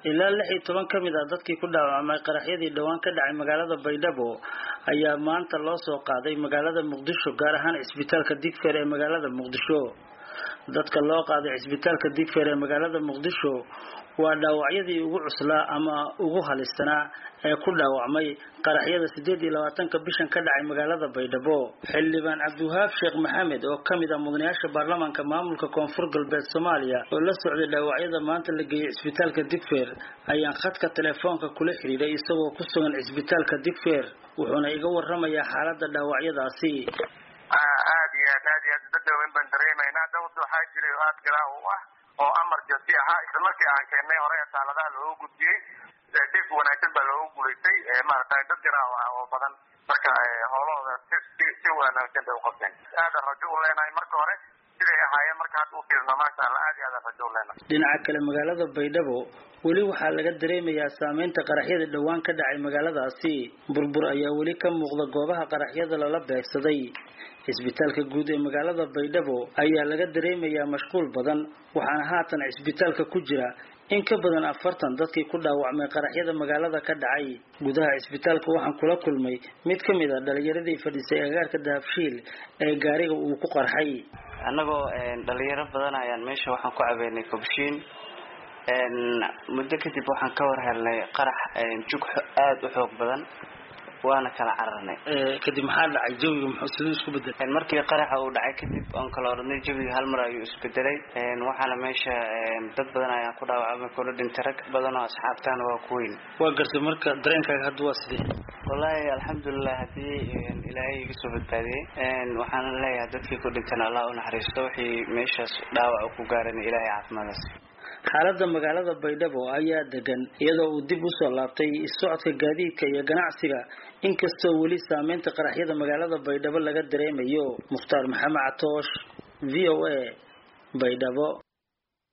ilaa lix iyo toban ka mid ah dadkii ku dhaawacmay qaraxyadii dhowaan ka dhacay magaalada baydhabo ayaa maanta loo soo qaaday magaalada muqdisho gaar ahaan cisbitaalka digfeer ee magaalada muqdisho dadka loo qaaday cisbitaalka digfeer ee magaalada muqdisho waa dhaawacyadii ugu cuslaa ama ugu halistanaa ee ku dhaawacmay qaraxyada sideed iyo labaatanka bishan ka dhacay magaalada baydhabo xildhibaan cabdiwahaab sheekh maxamed oo kamid ah mudanayaasha baarlamaanka maamulka koonfur galbeed soomaaliya oo la socday dhaawacyada maanta la geeyey cisbitaalka digfeer ayaan khadka telefoonka kula xiriiray isagoo ku sugan cisbitaalka digfeer wuxuuna iga waramayaa xaalada dhaawacyadaasi aad iyo aad aad iyo aad dad waaweyn baan dareemaynaa dawd waxaa jiray oo aad garaa u ah oo amar joogti ahaa isla markii aan keennay hore asaaladaha looga gudbiyey dif wanaagsan baa looga guulaystay maaragtay dad garaa ah oo badan marka howlahooda si si wanaagsan bay uqabteen aadan rajo u leenahay marka hore siday ahaayeen marka hadda u fiirno maasha allah aad iyo aadan rajo u leenahay dhinaca kale magaalada baydhabo weli waxaa laga dareemayaa saameynta qaraxyada dhowaan ka dhacay magaaladaasi burbur ayaa weli ka muuqda goobaha qaraxyada lala beegsaday cisbitaalka guud ee magaalada baydhabo ayaa laga dareemayaa mashquul badan waxaana haatan cisbitaalka ku jira in ka badan afartan dadkii ku dhaawacmay qaraxyada magaalada ka dhacay gudaha cisbitaalka waxaan kula kulmay mid ka mid a dhalinyaradii fadhiisay agaarka dahabshiil ee gaariga uu ku qarxay annagoo dhalinyaro badan ayaan meesha waxaan ku cabeynay kobshiin muddo kadib waxaan ka war helnay qarax jug aada u xoog badan waana kala cararnay kadib maxaa dhacay jawiga muxuu siduu isku bedelay markii qaraxa uu dhacay kadib oon kala oranay jawiga hal mar ayuu isbedelay waxaana meesha dad badan ayaan ku dhaawacmay kula dhintay rag badan oo asxaabtaana waa ku weyn waa gartay marka dareenkaaga hadda waa sidee wallaahi alxamdulilah haddii ilaahay iga soo badbaadiyey waxaan leeyahay dadkii ku dhintana allah u naxariisto wixii meeshaas dhaawac ku gaaran ilaahay caafimaadaas xaalada magaalada baydhabo ayaa degan iyadoo uu dib usoo laabtay socodka gaadiidka iyo ganacsiga inkastoo weli saameynta qaraxyada magaalada baydhabo laga dareemayo mukhtaar maxamed catoosh v o a baydhabo